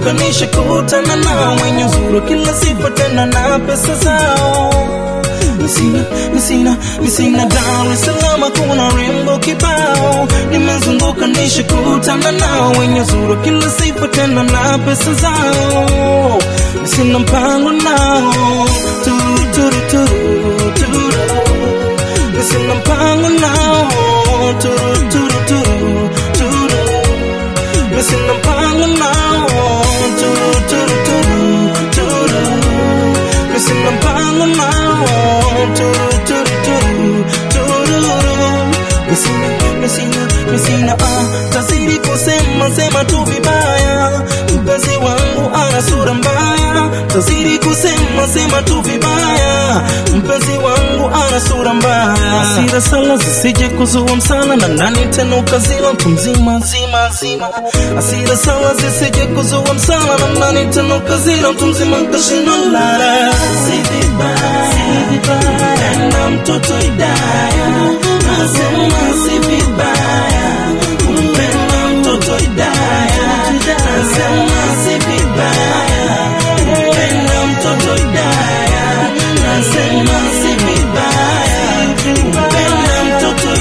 nimezunguka nishakutana nao wenye uzuri kila sifa tena na pesa zao Misina, misina, misina Dar es Salaam kuna rembo kibao nimezunguka nishakutana nao wenye uzuri kila sifa tena na pesa zao sina mpango nao turu turu turu turu sina mpango nao turu turu turu turu sina mpango nao turu turu turu turu sina mpango nao turu turu turu turu Misina, misina, misina, ah, tazidi kusema sema tu vibaya, mpenzi wangu ana sura mbaya, tazidi kusema sema tu vibaya, mpenzi wangu ana sura mbaya, hasira sala zisije kuzua msala na ndani tena ukazila mtu mzima zima zima, hasira sala zisije kuzua msala na ndani tena ukazila mtu mzima kashinda lala, si vibaya, si vibaya, na mtoto Idaya nasema si vibaya kumpenda mtoto Idaya, nasema si vibaya kumpenda mtoto Idaya, nasema si vibaya kumpenda mtoto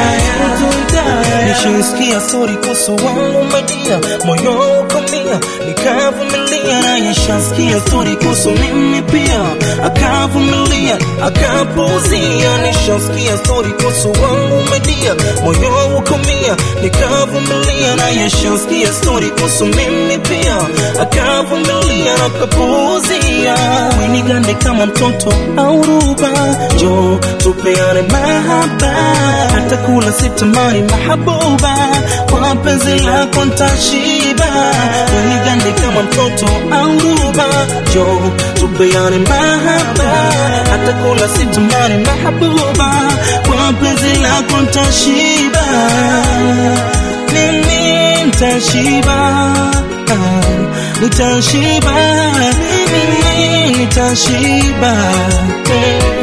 Idaya. Nishisikia sori kuhusu wangu madia, moyo ukamia, nikavumilia na yashasikia stori kuhusu mimi pia, akavumilia akapuuzia. Nishasikia stori kuhusu wangu madia, moyo ukamia, nikavumilia na yashasikia stori kuhusu mimi pia, akavumilia na akapuuzia. Winigande kama mtoto au ruba, jo tupeane mahaba, hata kula sitamani mahabuba, kwa penzi lako ntashiba. Winigande kama mtoto au ruba, jo tupeane mahaba, hata kula sitamani mahabuba, kwa penzi lako ntashiba. Mimi nitashiba, ah, nitashiba, mimi nitashiba. Mm.